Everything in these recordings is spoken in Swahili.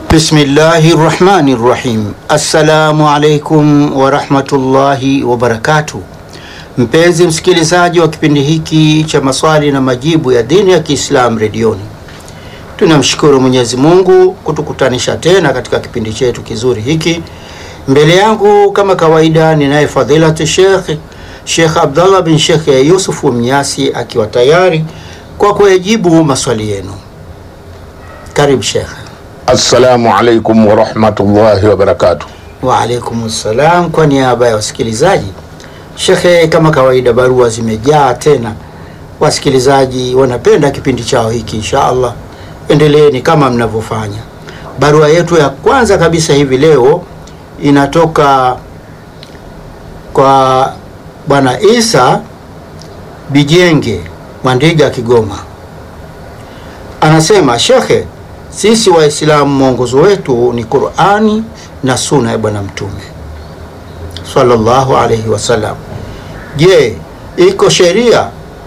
Bismillahi rahmani rahim. Assalamu alaikum warahmatullahi wabarakatuh. Mpenzi msikilizaji wa kipindi hiki cha maswali na majibu ya dini ya Kiislamu redioni, tunamshukuru Mwenyezi Mungu kutukutanisha tena katika kipindi chetu kizuri hiki. Mbele yangu kama kawaida ninaye fadhilati Sheikh Sheikh Abdallah bin Sheikh Yusufu Mnyasi akiwa tayari kwa kuyajibu maswali yenu. Karibu Sheikh. Assalamu alaikum warahmatullahi wabarakatuh. Wa alaikum salam. Kwa niaba ya wasikilizaji, shekhe, kama kawaida, barua zimejaa tena. Wasikilizaji wanapenda kipindi chao hiki, insha Allah endeleeni kama mnavyofanya. Barua yetu ya kwanza kabisa hivi leo inatoka kwa Bwana Isa Bijenge Mwandiga, Kigoma. Anasema, shekhe sisi Waislamu mwongozo wetu ni Qurani na Suna ya Bwana Mtume sallallahu alaihi wasallam. Je, iko sheria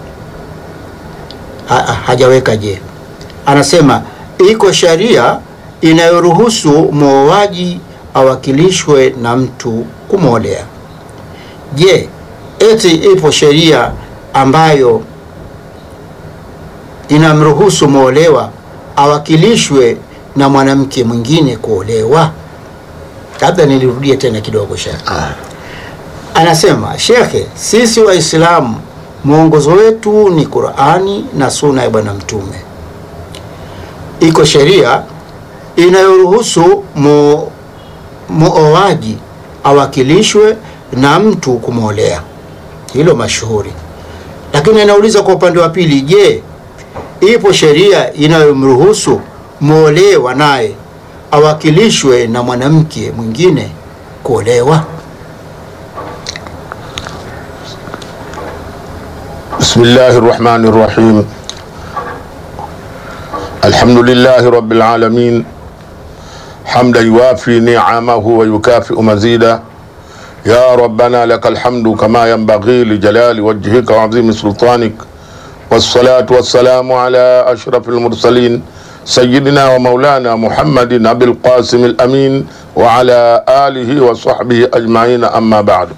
ha, hajaweka je, anasema iko sheria inayoruhusu mwoaji awakilishwe na mtu kumwolea. Je, eti ipo sheria ambayo inamruhusu mwolewa awakilishwe na mwanamke mwingine kuolewa? Labda nilirudie tena kidogo shekhe. Anasema shekhe, sisi Waislamu mwongozo wetu ni Qurani na Suna ya Bwana Mtume. Iko sheria inayoruhusu mu, muoaji awakilishwe na mtu kumwolea, hilo mashuhuri. Lakini anauliza kwa upande wa pili, je, ipo sheria inayomruhusu mwolewa naye awakilishwe na mwanamke mwingine kuolewa? Bismillahi rahmani rahim. Alhamdulillahi rabbil alamin hamda yuwafi ni'amahu wa yukafi'u mazida ya rabbana lakal hamdu kama yanbaghi li jalali wajhika wa azimi sultanik wassalatu wassalamu ala ashrafil mursalin sayyidina wa maulana Muhammadin abil qasim al amin wa ala alihi wa sahbihi ajma'in amma ba'du.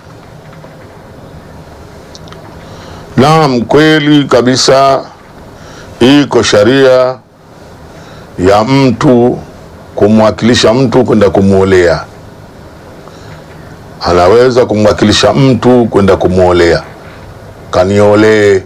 Naam, kweli kabisa iko sharia ya mtu kumwakilisha mtu kwenda kumwolea. Anaweza kumwakilisha mtu kwenda kumwolea, kaniolee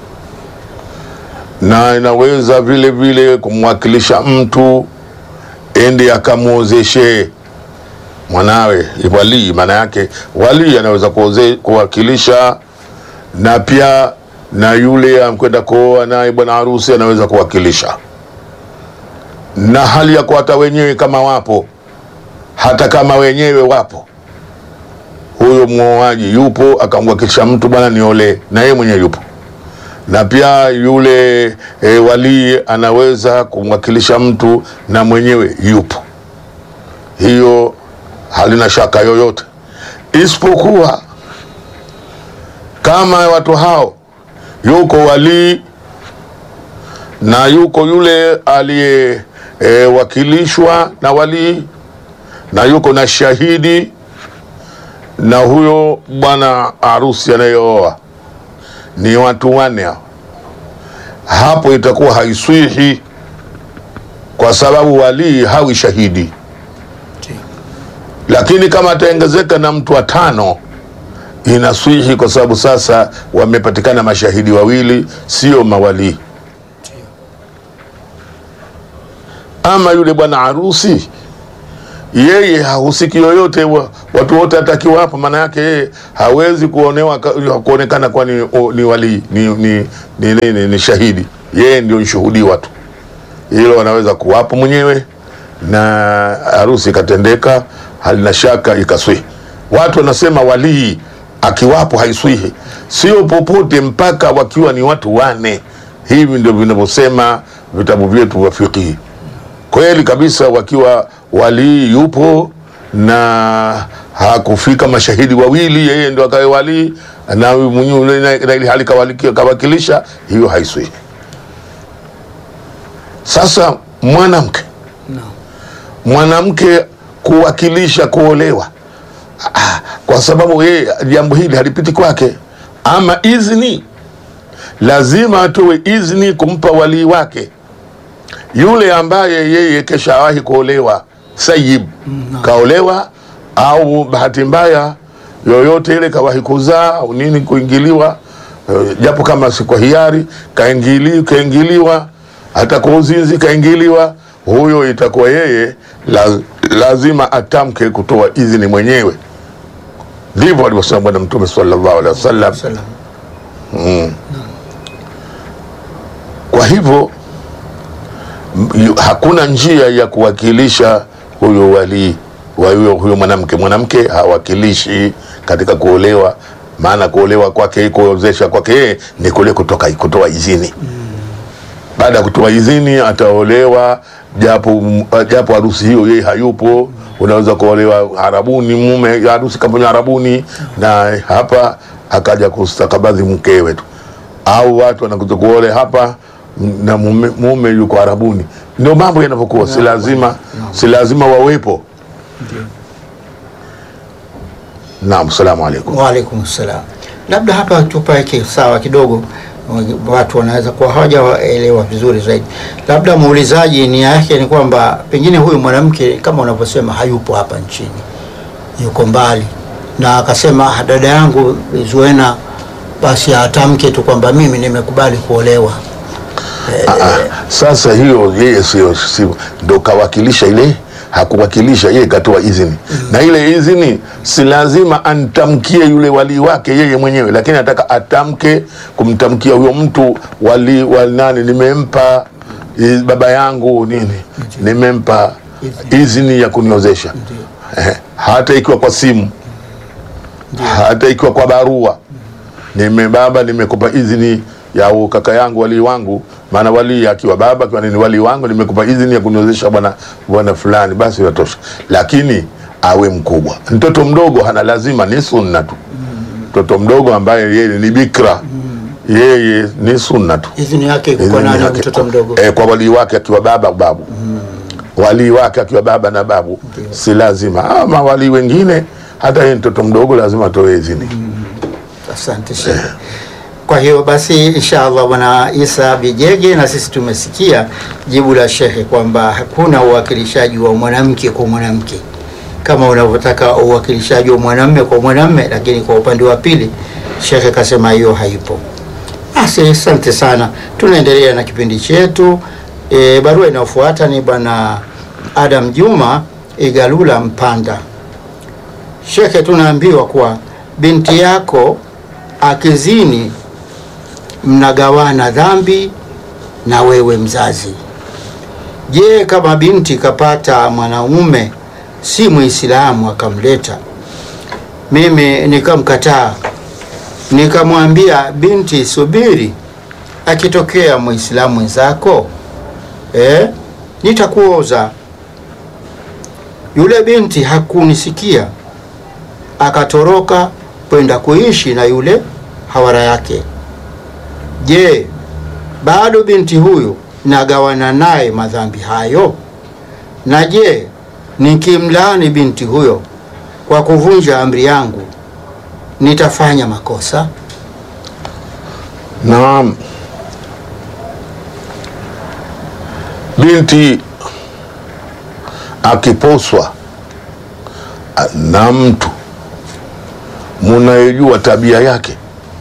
na inaweza vile vile kumwakilisha mtu ende akamwozeshe mwanawe walii. Maana yake walii anaweza kuoze, kuwakilisha na pia na yule amkwenda kuoa naye bwana harusi anaweza kuwakilisha, na hali ya hata wenyewe kama wapo, hata kama wenyewe wapo, huyo mwoaji yupo akamwakilisha mtu, bwana niolee, na yeye mwenyewe yupo na pia yule e, walii anaweza kumwakilisha mtu na mwenyewe yupo. Hiyo halina shaka yoyote, isipokuwa kama watu hao yuko walii na yuko yule aliyewakilishwa e, na walii na yuko na shahidi na huyo bwana harusi anayeoa ni watu wanne hao, hapo itakuwa haiswihi kwa sababu walii hawi shahidi. Lakini kama ataongezeka na mtu wa tano inaswihi, kwa sababu sasa wamepatikana mashahidi wawili, sio mawalii. Ama yule bwana harusi yeye hahusiki yoyote, watu wote atakiwa hapo. Maana yake yeye hawezi kuonewa kuonekana kuwa ni, ni walii ni, ni, ni, ni, ni, ni shahidi. Yeye ndio nshuhudiwa tu, hilo anaweza kuwapo mwenyewe na harusi ikatendeka, halina shaka ikaswihi. Watu wanasema walii akiwapo haiswihi, sio popote mpaka wakiwa ni watu wane. Hivi ndio vinavyosema vitabu vyetu vya fiqhi. Kweli kabisa wakiwa walii yupo na hakufika mashahidi wawili, yeye ndio akawe walii na mwenyewe na ili hali kawakilisha, hiyo haiswihi. Sasa mwanamke Naam. mwanamke kuwakilisha kuolewa ah, kwa sababu yeye jambo hili halipiti kwake, ama izni, lazima atoe izni kumpa walii wake yule ambaye yeye keshawahi kuolewa, sayib kaolewa, au bahati mbaya yoyote ile kawahi kuzaa au nini, kuingiliwa eh, japo kama si kwa hiari, kaingili, kaingiliwa hata kwa uzinzi kaingiliwa, huyo itakuwa yeye la, lazima atamke kutoa idhini mwenyewe. Ndivyo alivyosema Bwana Mtume sallallahu alaihi wasallam. Salam. Kwa hivyo m- yu- hakuna njia ya kuwakilisha huyo walii wa huyo, huyo mwanamke. Mwanamke hawakilishi katika kuolewa, maana kuolewa kwake, kuozesha kwake yeye ni kule kutoka kutoa idhini. Baada ya kutoa idhini ataolewa, japo japo harusi hiyo yeye hayupo. Unaweza kuolewa harabuni, mume harusi kafanywa harabuni, na hapa akaja kustakabadhi mkewe tu au watu wanakuja kuole hapa na mume, mume yuko Arabuni. Ndio mambo yanavyokuwa, si lazima si lazima wawepo. Naam, salamu alaikum. Waalaikum salam. Labda hapa tupaweke sawa kidogo, watu wanaweza kuwa hawajaelewa vizuri zaidi. Labda muulizaji nia yake ni kwamba pengine huyu mwanamke kama unavyosema hayupo hapa nchini, yuko mbali, na akasema "Ah, dada yangu Zuena, basi atamke tu kwamba mimi nimekubali kuolewa. Ah, sasa hiyo yeye sio sio ndo kawakilisha ile hakuwakilisha yeye katoa idhini na ile idhini si lazima antamkie yule walii wake yeye mwenyewe lakini anataka atamke kumtamkia huyo mtu wali, wali nani nimempa eh, baba yangu nini nimempa idhini ya kuniozesha eh, hata ikiwa kwa simu hata ikiwa kwa barua nime baba nimekupa idhini ya u- kaka yangu walii wangu maana walii akiwa baba akiwa nini walii wangu nimekupa idhini ya kuniozesha bwana bwana fulani basi yatosha lakini awe mkubwa mtoto mdogo hana lazima ni sunna tu mtoto mdogo ambaye yeye ni bikra yeye ni sunna tu Idhini yake iko kwa Idhini nani? yake Mtoto kwa- mdogo eh, kwa walii wake akiwa baba babu walii wake akiwa baba na babu si lazima ama walii wengine hata yeye mtoto mdogo lazima atoe idhini Asante Sheikh. Kwa hiyo basi, inshallah bwana Isa Bijege, na sisi tumesikia jibu la Shehe kwamba hakuna uwakilishaji wa mwanamke kwa mwanamke kama unavyotaka uwakilishaji wa mwanamme kwa mwanamme, lakini kwa upande wa pili Shehe kasema hiyo haipo. Basi asante sana, tunaendelea na kipindi chetu. E, barua inayofuata ni bwana Adam Juma Igalula Mpanda. Shekhe, tunaambiwa kuwa binti yako akizini mnagawana dhambi na wewe mzazi. Je, kama binti kapata mwanaume si Muislamu akamleta, mimi nikamkataa, nikamwambia binti, subiri, akitokea Muislamu mwenzako eh, nitakuoza. Yule binti hakunisikia akatoroka kwenda kuishi na yule hawara yake. Je, bado binti huyu nagawana naye madhambi hayo? Na je, nikimlaani binti huyo kwa kuvunja amri yangu nitafanya makosa? Naam, binti akiposwa a- na mtu munayejua tabia yake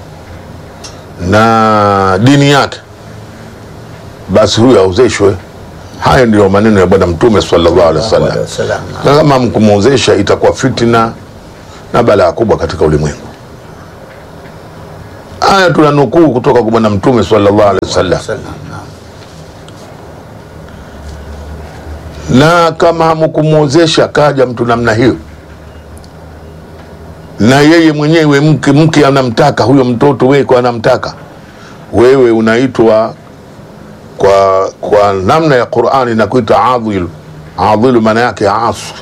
na dini yake, basi huyo aozeshwe. Haya ndiyo maneno ya Bwana Mtume sallallahu alaihi wasallam. Wasallam. Na kama mkumwozesha itakuwa fitna na balaa kubwa katika ulimwengu. Haya tunanukuu kutoka kwa Bwana Mtume sallallahu alaihi wasallam. Wasallam, naam. na kama hamkumwozesha kaja mtu namna hiyo, na yeye mwenyewe mke mke anamtaka huyo mtoto, wewe kwa anamtaka wewe, unaitwa kwa kwa namna ya Qur'ani na kuita adhil. Adhil maana yake asi,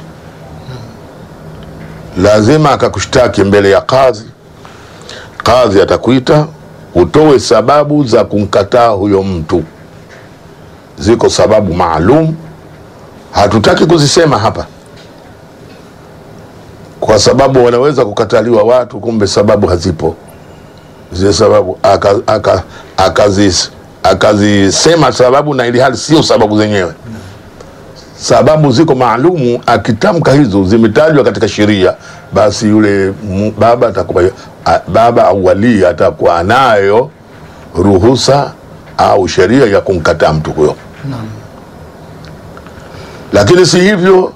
lazima akakushtaki mbele ya kadhi. Kadhi atakuita utoe sababu za kumkataa huyo mtu. Ziko sababu maalum hatutaki kuzisema hapa kwa sababu wanaweza kukataliwa watu, kumbe sababu hazipo zile sababu akazisema aka, akazis- akazisema sababu na ili hali sio sababu zenyewe. Sababu ziko maalumu, akitamka hizo zimetajwa katika sheria, basi yule mu- baba atakuwa a- baba au walii atakuwa anayo ruhusa au sheria ya kumkataa mtu huyo, lakini si hivyo,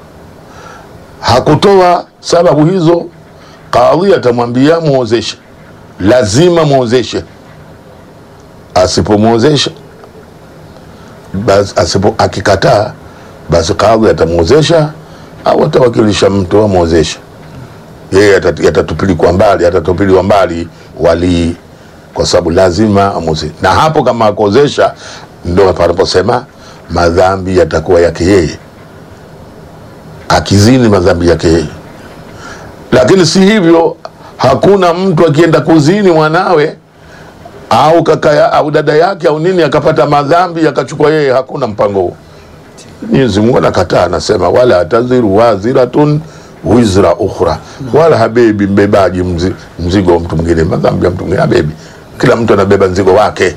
hakutoa sababu hizo, kadhi atamwambia muozeshe, lazima muozeshe. Asipomwozesha basi, asipo akikataa, basi kadhi atamwozesha au atawakilisha mtu amwozeshe yeye, atat- atatupiliwa mbali, atatupiliwa mbali walii, kwa sababu lazima amwozeshe. Na hapo kama akuozesha, ndo panaposema madhambi yatakuwa yake yeye, akizini madhambi yake yeye lakini si hivyo, hakuna mtu akienda kuzini mwanawe au kaka ya, au dada yake au nini akapata madhambi akachukua yeye, hakuna mpango huo. Mwenyezi Mungu anakataa, anasema wala taziru waziratun wizra ukhra, wala habebi mbebaji mzi, mzigo wa mtu mwingine, madhambi ya mtu mwingine habebi. Kila mtu anabeba mzigo wake.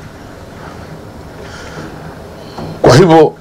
Kwa hivyo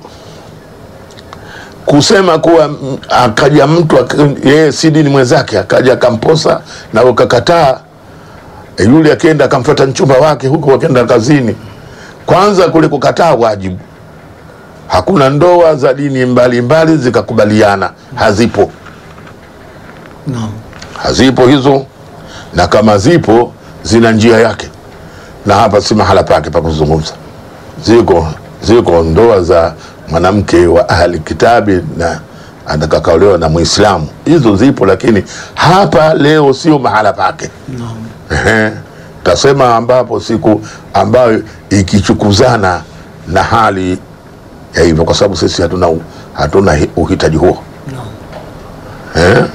kusema kuwa mm, akaja mtu ak- yeye si dini mwenzake akaja akamposa na ukakataa, e, yule akienda akamfuata mchumba wake huko, akienda kazini, kwanza kule kukataa wajibu. Hakuna ndoa za dini mbalimbali zikakubaliana, hazipo, Naam. hazipo hizo, na kama zipo zina njia yake, na hapa si mahala pake pa kuzungumza. Ziko ziko ndoa za mwanamke wa ahli kitabi na atakakaolewa na Muislamu, hizo zipo, lakini hapa leo sio mahala pake. Naam. Ehe. Tasema ambapo siku ambayo ikichukuzana na hali ya hivyo, kwa sababu sisi hatuna hatuna hi- uhitaji huo Naam. eh?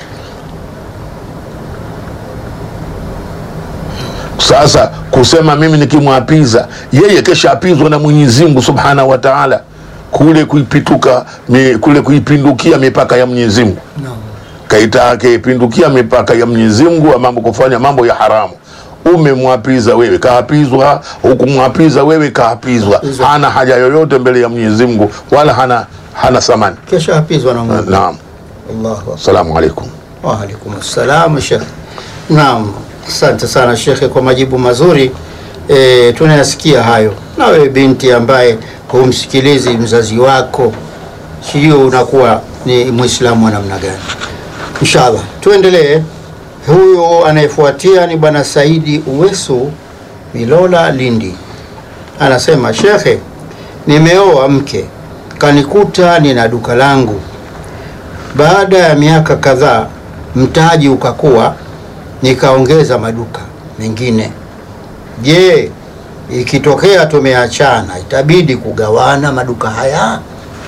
Sasa kusema mimi nikimwapiza yeye, kesha apizwa na Mwenyezi Mungu Subhanahu wa Ta'ala, kule kuipituka mi, kule kuipindukia mipaka ya Mwenyezi Mungu Naam. kaita akaipindukia mipaka ya Mwenyezi Mungu wa mambo kufanya mambo ya haramu. Umemwapiza wewe, kaapizwa. Hukumwapiza wewe, kaapizwa. Kaapizwa. Hana haja yoyote mbele ya Mwenyezi Mungu, wala hana hana thamani. Kesha hapizwa na Mungu. Naam, Allahu akbar. assalamu alaikum. Waalaikum assalam Shekhe. Naam, asante sana Shekhe kwa majibu mazuri. E, tunayasikia hayo. Na wewe binti ambaye humsikilizi mzazi wako, sijui unakuwa ni Mwislamu wa namna gani? Inshallah tuendelee. Huyo anayefuatia ni Bwana Saidi Uwesu Milola, Lindi, anasema Shekhe, nimeoa mke kanikuta nina duka langu baada ya miaka kadhaa mtaji ukakuwa, nikaongeza maduka mengine. Je, ikitokea tumeachana itabidi kugawana maduka haya?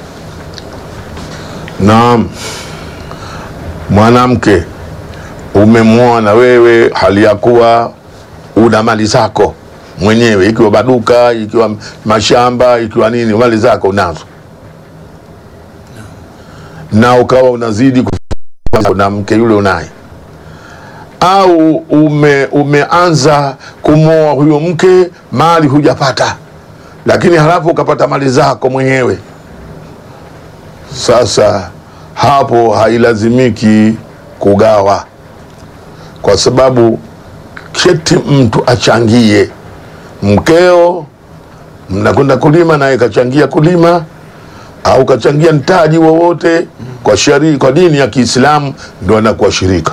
Naam, mwanamke umemwoa na wewe hali ya kuwa una mali zako mwenyewe, ikiwa maduka, ikiwa mashamba, ikiwa nini, mali zako unazo, na ukawa unazidi kufanya na mke yule unaye, au ume, umeanza kumwoa huyo mke, mali hujapata, lakini halafu ukapata mali zako mwenyewe sasa hapo hailazimiki kugawa, kwa sababu keti mtu achangie. Mkeo mnakwenda kulima, naye kachangia kulima, au kachangia mtaji wowote kwa shari, kwa dini ya Kiislamu ndo anakuwa shirika.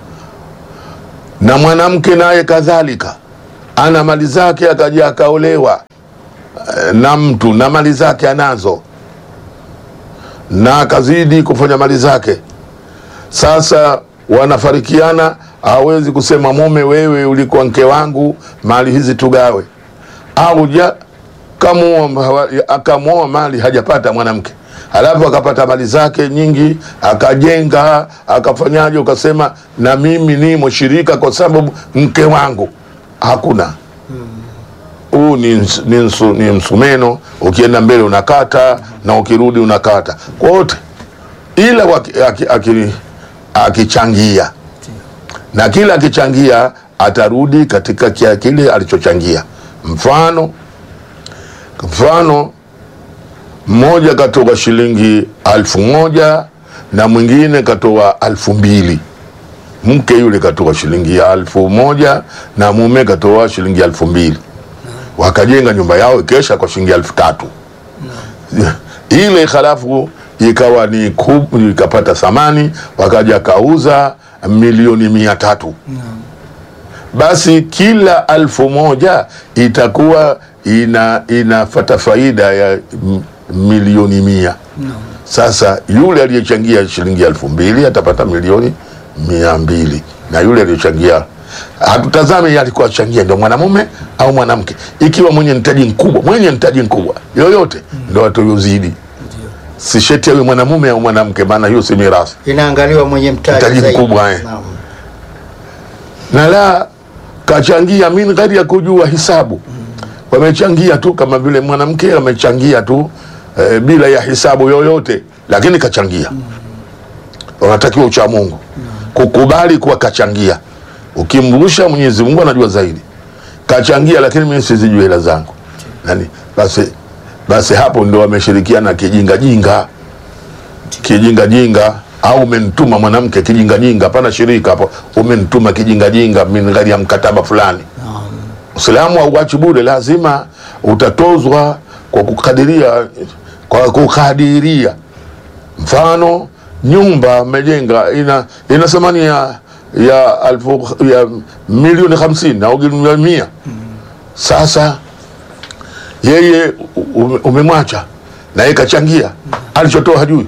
Na mwanamke naye kadhalika ana mali zake, akaja akaolewa eh, na mtu na mali zake anazo na akazidi kufanya mali zake. Sasa wanafarikiana, hawezi kusema mume, wewe ulikuwa mke wangu, mali hizi tugawe, au ja kamuoa akamwoa mali hajapata mwanamke, halafu akapata mali zake nyingi, akajenga akafanyaje, ukasema na mimi nimo shirika kwa sababu mke wangu. Hakuna huu ni, ns- ni, nsu- ni msumeno, ukienda mbele unakata na ukirudi unakata kwa wote, ila waki- aki- aki- akichangia na kila akichangia atarudi katika kia kile alichochangia. Mfano, mfano mmoja katoa shilingi alfu moja na mwingine katoa alfu mbili mke yule katoa shilingi alfu moja na mume katoa shilingi alfu mbili wakajenga nyumba yao ikesha kwa shilingi alfu tatu ile halafu ikawa ni kub, ikapata thamani wakaja kauza milioni mia tatu basi kila alfu moja itakuwa ina inafata faida ya m- milioni mia sasa yule aliyechangia shilingi elfu mbili atapata milioni mia mbili na yule aliyechangia hatutazame yeye alikuwa achangia ndio mwanamume au mwanamke ikiwa mwenye mtaji mkubwa mwenye mtaji mkubwa yoyote ndo atuyozidi si sheti awe mwanamume au mwanamke maana hiyo si mirathi Inaangaliwa mwenye mtaji Mtaji zaidi. mkubwa, eh. Naam. na la kachangia min ghairi ya kujua hisabu wamechangia tu kama vile mwanamke amechangia tu eh, bila ya hisabu yoyote lakini kachangia wanatakiwa ucha mungu kukubali kuwa kachangia ukimrusha mwenyezi mungu anajua zaidi kachangia lakini mimi sizijui hela zangu nani basi basi hapo ndo wameshirikiana kijingajinga kijingajinga au umenituma mwanamke kijingajinga hapana shirika hapo umenituma kijingajinga min ghairi ya mkataba fulani Naam. Uislamu hauachi bure, lazima utatozwa kwa kukadiria, kwa kukadiria. Mfano, nyumba mmejenga ina ina thamani ya ya alfu ya milioni hamsini au milioni mia. Sasa yeye ume- umemwacha na yeye kachangia, alichotoa hajui,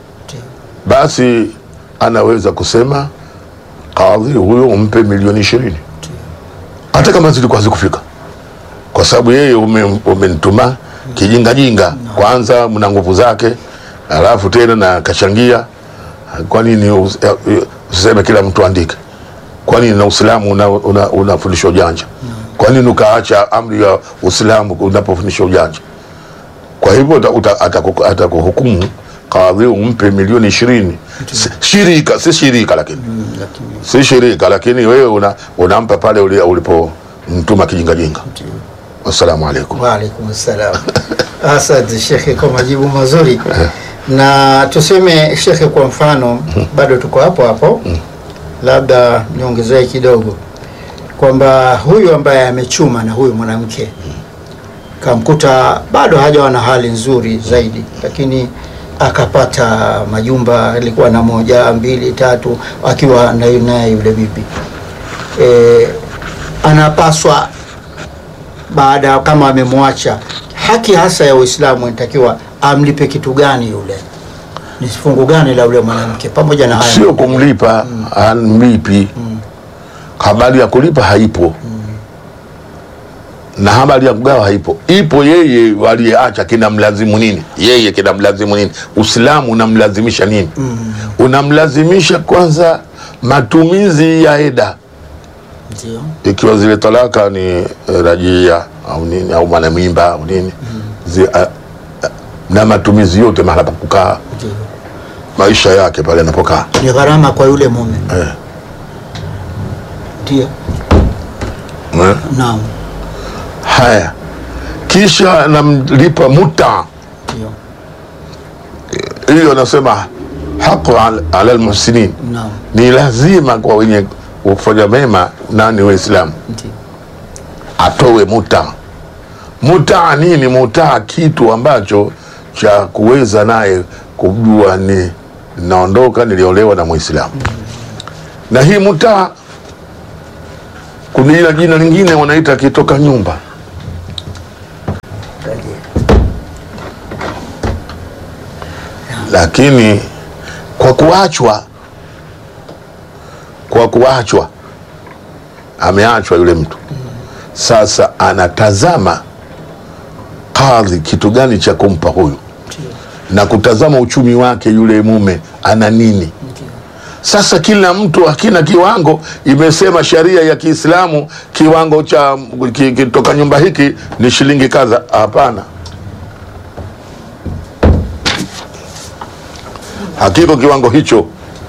basi anaweza kusema kadhi huyo umpe milioni ishirini hata kama zilikuwa zikufika kwa sababu yeye ume- umenituma kijingajinga kwanza mna nguvu zake alafu tena na kachangia kwa nini us- eh, usiseme kila mtu andike kwa nini na uislamu unafundisha una, unafundisha ujanja kwa nini ukaacha amri ya uislamu unapofundisha ujanja kwa hivyo uta- uta- ataku- atakuhukumu kadhi umpe milioni ishirini Si- shirika si shirika lakini Mm, lakini si shirika lakini wewe una, unampa pale uli- ulipomtuma kijingajinga wassalamu alaikum Waalaikum salam. Asante shekhe kwa majibu mazuri, na tuseme shekhe, kwa mfano bado tuko hapo hapo, labda niongezee kidogo kwamba huyu ambaye amechuma na huyu mwanamke kamkuta bado hajawa na hali nzuri zaidi, lakini akapata majumba, alikuwa na moja mbili tatu, akiwa na naye yule bibi e, anapaswa baada ya kama amemwacha, haki hasa ya Uislamu inatakiwa amlipe kitu gani yule, ni fungu gani la yule mwanamke, pamoja na haya sio kumlipa anmlipi habari ya kulipa haipo na habari ya kugawa haipo ipo yeye aliyeacha kinamlazimu nini yeye kinamlazimu nini uislamu unamlazimisha nini unamlazimisha kwanza matumizi ya eda Ndio. ikiwa zile talaka ni eh, rajia au nini au mwanamimba au nini zi, a, a, na matumizi yote mahala pa kukaa Ndio. maisha yake pale anapokaa ni gharama kwa yule mume eh. ndio. eh. Naam, haya kisha namlipa muta ndio. hiyo nasema haqu al- ala lmuhsinin Naam, ni lazima kwa wenye kufanya mema nani waislamu ndio. atowe muta muta nini muta kitu ambacho cha kuweza naye kujua ni naondoka niliolewa na mwislamu na hii muta kuna ila jina lingine wanaita kitoka nyumba lakini kwa kuachwa kwa kuachwa ameachwa yule mtu sasa anatazama kadhi kitu gani cha kumpa huyu Ndio. na kutazama uchumi wake yule mume ana nini Sasa kila mtu akina kiwango, imesema sharia ya Kiislamu kiwango cha ki- kitoka nyumba hiki ni shilingi kadha. Hapana, hakiko kiwango hicho.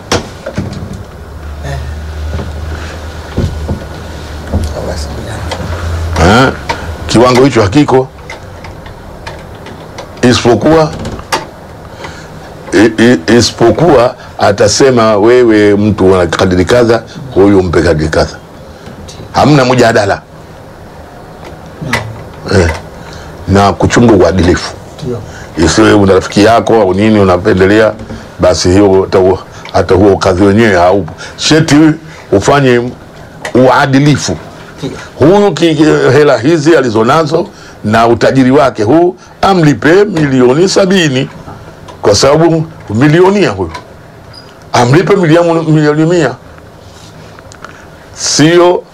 Eh, kiwango hicho hakiko, isipokuwa i- i- isipokuwa atasema wewe mtu una kadiri kadha, huyu mpe kadiri kadha, hamna mjadala eh, na kuchunga uadilifu Ndio. isiwe una rafiki yako au nini unapendelea, basi hiyo hata huo- hata huo kadhi wenyewe haupo. Sheti ufanye uadilifu. Huyu ki- ki- hela hizi alizonazo na utajiri wake huu amlipe milioni sabini kwa sababu milionia huyu amlipe milioni milioni mia, sio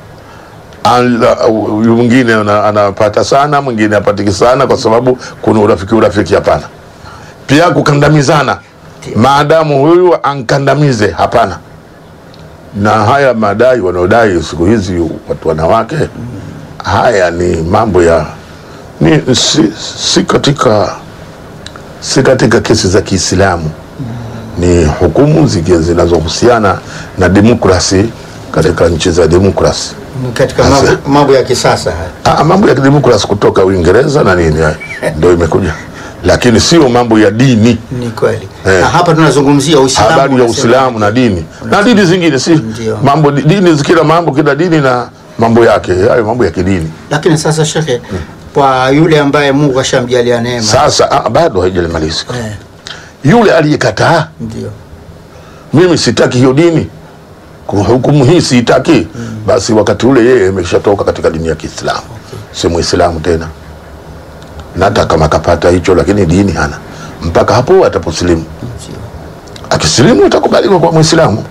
Ala- huyu mwingine ana- anapata sana, mwingine apatiki sana, kwa sababu kuna urafiki urafiki. Hapana. Pia kukandamizana, maadamu huyu ankandamize, hapana. Na haya madai wanaodai siku hizi watu wanawake, haya ni mambo ya ni, si, si katika si katika kesi za Kiislamu, ni hukumu ziki- zinazohusiana na demokrasi katika nchi za demokrasi. Ni katika Sasa- mambo, mambo ya kisasa haya. Ah, mambo ya kidemokrasi kutoka Uingereza na nini haya ndio imekuja, lakini sio mambo ya dini, Ni kweli. Eh. Na hapa tunazungumzia Uislamu. habari ya unasema- Uislamu na dini na dini zingine, si Ndio. mambo dini, kila mambo, kila dini na mambo yake, hayo mambo ya kidini. Lakini sasa shekhe, kwa yule ambaye Mungu ashamjalia neema. Sasa ah, bado haijalimalizika. Eh, Yule aliyekataa, ndio. mimi sitaki hiyo dini, kwa hukumu hii siitaki, basi wakati ule yeye ameshatoka katika dini ya Kiislamu, si Muislamu tena, na hata kama kapata hicho, lakini dini hana mpaka hapo ataposilimu. Ndio. Akisilimu atakubaliwa kwa Muislamu,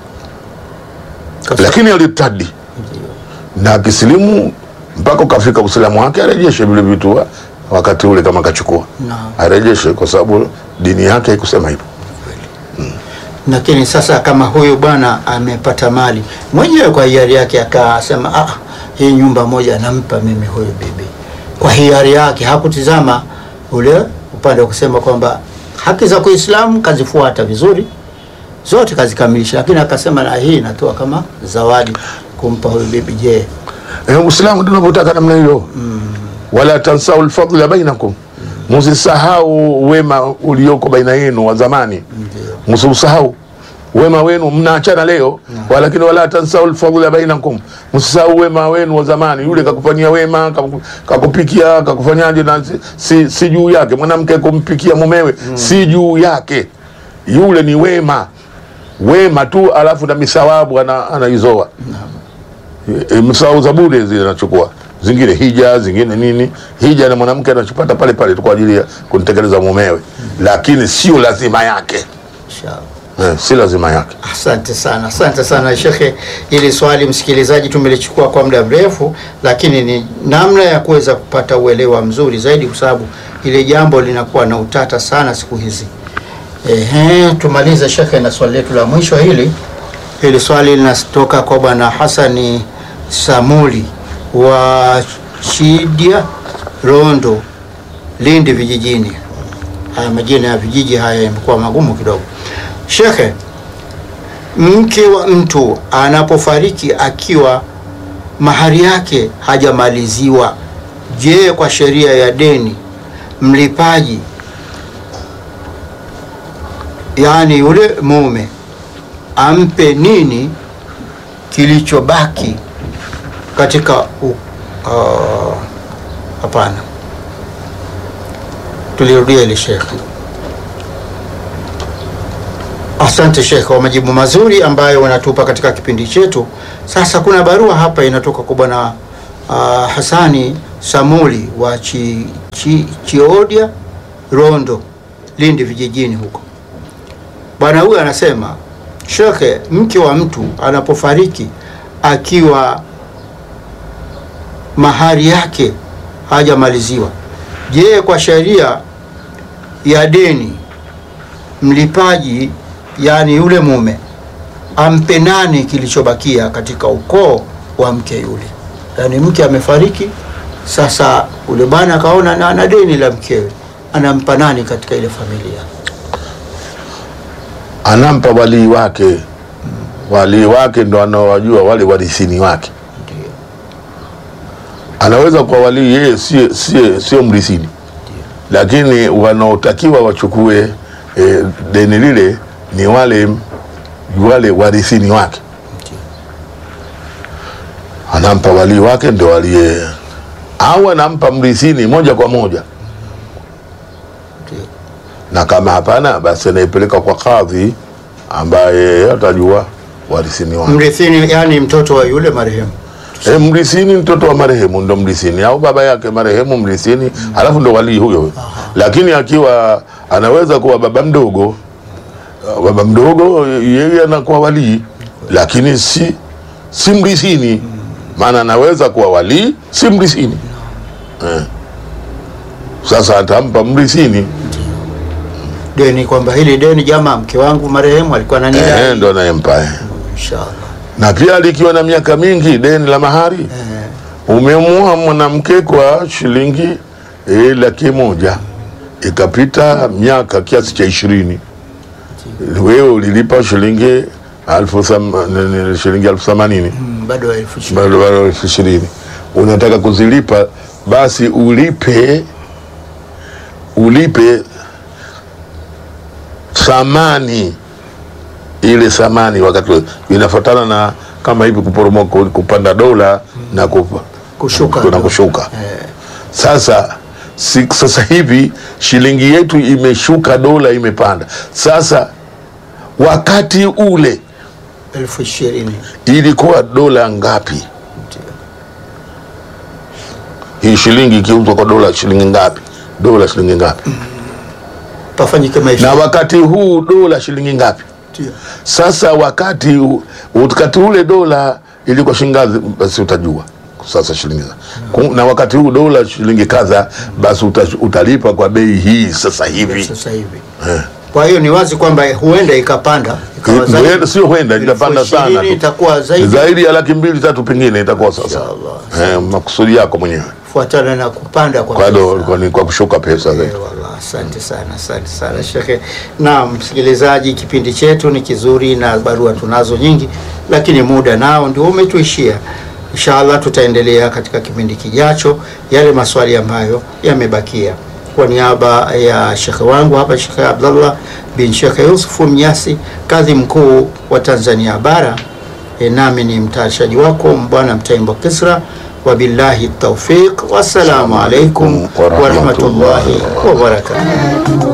Kwa lakini alitadi Ndio. na akisilimu mpaka ukafika Uislamu wake arejeshe vile vitu wa- wakati ule, kama kachukua Naam. arejeshe, kwa sababu dini yake haikusema hivyo. Lakini sasa kama huyu bwana amepata mali mwenyewe kwa hiari yake, akasema ah, hii nyumba moja nampa mimi huyu bibi, kwa hiari yake, hakutizama ule upande wa kusema kwamba haki za Kiislamu kazifuata vizuri zote kazikamilisha, lakini akasema na hii natoa kama zawadi kumpa huyu bibi. Je, Eh, Uislamu ndio unavyotaka namna hiyo, wala tansau lfadla bainakum, musisahau wema ulioko baina yenu wa zamani, msiusahau wema wenu. Mnaachana leo, walakini wala tansau lfadla bainakum, msisahau wema wenu wa zamani. Yule kakufanyia wema, kaku- kakupikia, kakufanyaje, na si, si, si juu yake. Mwanamke kumpikia mumewe si juu yake, yule ni wema wema tu, alafu na misawabu ana- anaizoa e, msahau za bure zile anachukua zingine hija zingine nini hija na mwanamke anachopata pale pale tu kwa ajili ya kumtekeleza mumewe lakini sio lazima yake inshallah. eh, si lazima yake Asante sana, asante sana shekhe. Hili swali msikilizaji, tumelichukua kwa muda mrefu, lakini ni namna ya kuweza kupata uelewa mzuri zaidi, kwa sababu ile jambo linakuwa na utata sana siku hizi. Ehe, tumalize shekhe na swali letu la mwisho hili. Hili swali linatoka kwa bwana Hasani Samuli wa Chidia Rondo, Lindi vijijini. Haya majina ya vijiji haya yamekuwa magumu kidogo. Shekhe, mke wa mtu anapofariki akiwa mahari yake hajamaliziwa, je, kwa sheria ya deni mlipaji, yaani yule mume ampe nini kilichobaki katika u- uh, hapana, tulirudia ile shekhe. Asante Sheikh kwa majibu mazuri ambayo wanatupa katika kipindi chetu. Sasa kuna barua hapa inatoka kwa bwana uh, Hasani Samuli wa chi, chi, Chiodia Rondo, Lindi vijijini huko. Bwana huyu anasema, Shekhe, mke wa mtu anapofariki akiwa mahari yake hajamaliziwa, je, kwa sheria ya deni mlipaji yaani yule mume ampe nani kilichobakia katika ukoo wa mke yule. Yaani mke amefariki, sasa ule bwana akaona na ana deni la mkewe, anampa nani katika ile familia? anampa walii wake walii wake ndo anaowajua wale warithini wake Ndio, anaweza kuwa walii yeye sio sio sio mrithini lakini wanaotakiwa wachukue e, deni lile ni wale wale warithini wake ndio, anampa walii wake ndo aliye au anampa mrithini moja kwa moja ndio. na kama hapana basi anaipeleka kwa kadhi ambaye atajua warithini wake Mrithini yani mtoto wa yule marehemu. E, mrisini mtoto wa marehemu ndo mrisini au baba yake marehemu mrisini, halafu ndo walii huyo huyo. Lakini akiwa anaweza kuwa baba mdogo, uh, baba mdogo yeye anakuwa walii, lakini si si mrisini, maana anaweza kuwa walii si mrisini eh. Sasa atampa mrisini Deni kwamba hili deni jamaa, mke wangu marehemu alikuwa eh, ananidai. ndo anayempa eh. Inshallah. Na pia likiwa na miaka mingi, deni la mahari Eh, umemua mwanamke kwa shilingi e, laki moja ikapita miaka kiasi cha ishirini wewe ulilipa shilingi alfu tham- ni- ni- shilingi elfu themanini mm, bado elfu ishirini. bado bado elfu ishirini unataka kuzilipa basi ulipe ulipe thamani ile thamani wakati ule. inafuatana na kama hivi kuporomoka kupanda dola na kupa Kushuka. na kushuka Eh, sasa si, sasa hivi shilingi yetu imeshuka dola imepanda sasa wakati ule elfu ishirini. ilikuwa dola ngapi Ndio. hii shilingi ikiuzwa kwa dola shilingi ngapi dola shilingi ngapi Pafanyike na maisha. wakati huu dola shilingi ngapi Ndio. sasa wakati u- wakati ule dola ilikuwa shilingi ngapi basi utajua sasa shilingi za- Ku- na wakati huu dola shilingi kadha basi uta, utalipa kwa bei hii sasa hivi Sasa hivi. Eh. Kwa hiyo ni wazi kwamba huenda ikapanda ikawa zaidi. Huenda- sio huenda Elfu itapanda sana ishirini tu. itakuwa zaidi zaidi ya laki mbili tatu pengine itakuwa sasa Inshallah. eh, makusudi yako mwenyewe fuatana na kupanda kwa kwa pesa. do, kwa, ni kwa kushuka pesa zaidi Eh, wallah, Asante sana, asante sana shekhe. Naam, msikilizaji, kipindi chetu ni kizuri na barua tunazo nyingi, lakini muda nao ndio umetuishia. Inshallah tutaendelea katika kipindi kijacho yale maswali ambayo yamebakia. Kwa niaba ya shekhe wangu hapa, Shekhe Abdallah bin Shekhe Yusufu Mnyasi, kadhi mkuu wa Tanzania Bara, e, nami ni mtayarishaji wako Bwana Mtaimbo Kisra. Wabillahi taufiq, wassalamu alaikum Wa rahmatullahi warahmatullahi wabarakatuh.